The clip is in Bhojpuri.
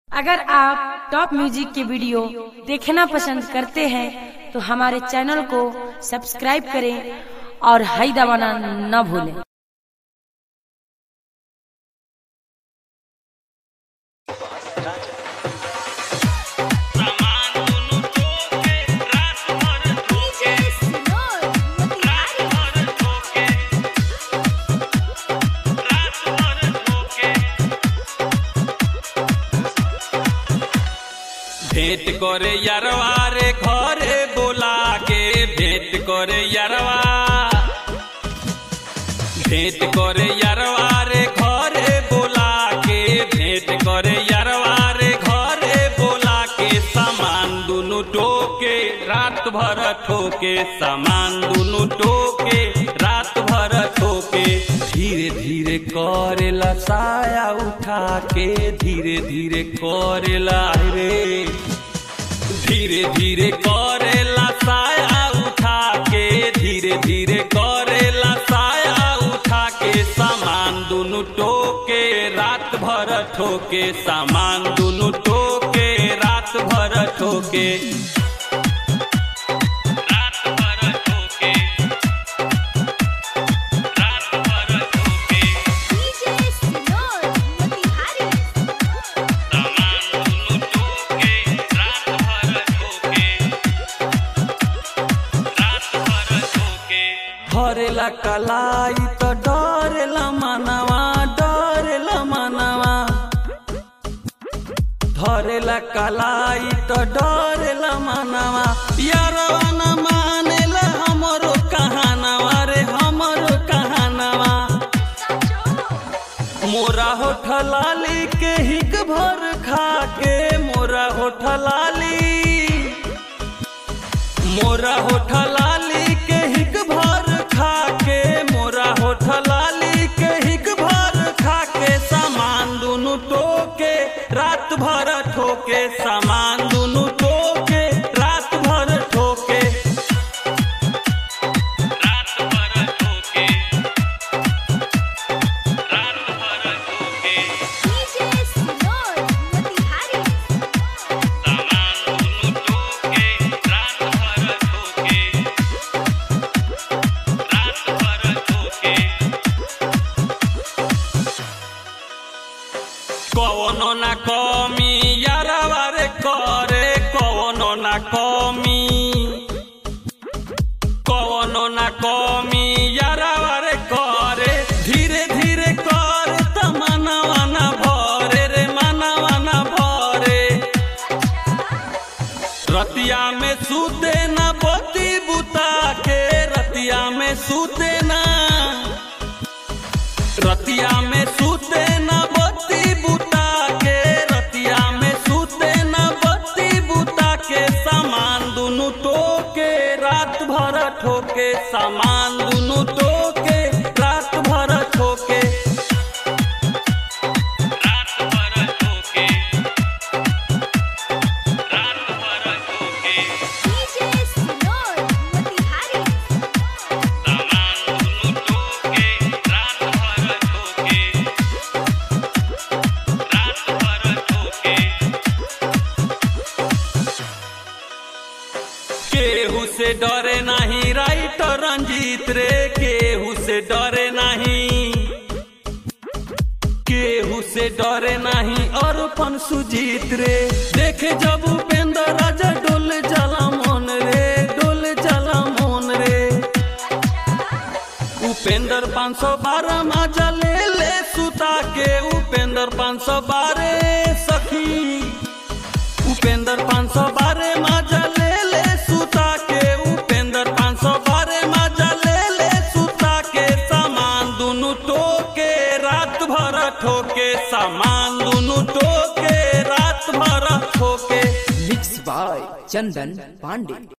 अगर आप टॉप म्यूजिक के वीडियो देखना पसंद करते हैं तो हमारे चैनल को सब्सक्राइब करें और हाई दबाना न भूलें भेंट करे यारवा रे घरे बोला के भेंट करे यारवा भेंट करे यारवा रे घरे बोला के भेंट करे यारवा रे घरे बोला के सामान दुनु टोके रात भर ठोके सामान दुनु टोके रात भर ठोके धीरे धीरे करेला साया उठा के धीरे धीरे करेला रे धीरे धीरे करेला साया उठा के धीरे धीरे करेला साया उठा के सामान दुनु टोके रात भर ठोके सामान दुनु टोके रात भर ठोके रात भर ठोके रात भर ठोके सामान दुनु टोके रात भर ठोके रात भर ठोके हरेला कलाई तो डरेला मनवा डरेला मनवा धरेला कलाई तो डरेला मनवा यारवा न मानेला हमरो कहानवा रे हमरो कहानवा मोरा होठलाली के हिक भर खा के मोरा होठलाली मोरा होठलाली के हिक भर खा के मोरा होठलाली के हिक भर खा के सामान दुनु टोके रात भर ठोके सामान दुनु टोके रात भर ठोके रात भर ठोके रात भर ठोके सामान दुनु टोके रात भर ठोके रात भर ठोके कवनो ना कमी यारवा रे करे कवनो ना कमी कवनो ना कमी यारवा रे करे धीरे धीरे कर त मनवा ना भरे रे मनवा ना भरे रतिया में सूते ना बती बुता के रतिया में सूते ना रतिया में सूते ना बत्ती बुता के रतिया में सूते ना बत्ती बुता के सामान दुनु टोके रात भर ठोके सामान दुनु टोके रात भर ठोके रात भर ठोके रात भर ठोके सामान दुनु टोके रात भर ठोके रात भर ठोके केहू से डरे नहीं राइट रंजीत रे केहू से डरे नहीं केहू से डरे नहीं और पन सुजीत रे देखे जब उपेंद्र राजा डोल जला मन रे डोल जला मन रे उपेंद्र पाँच सौ बारह माजा ले ले सुता के उपेंद्र पाँच सौ बारह सखी उपेंद्र पाँच सौ बारह माजा ले ले सुता के उपेंद्र पाँच सौ बारह माजा ले ले सुता के सामान दुनु टोके रात भर ठोके सामान दुनु टोके रात भर ठोके मिक्स बाय चंदन पांडे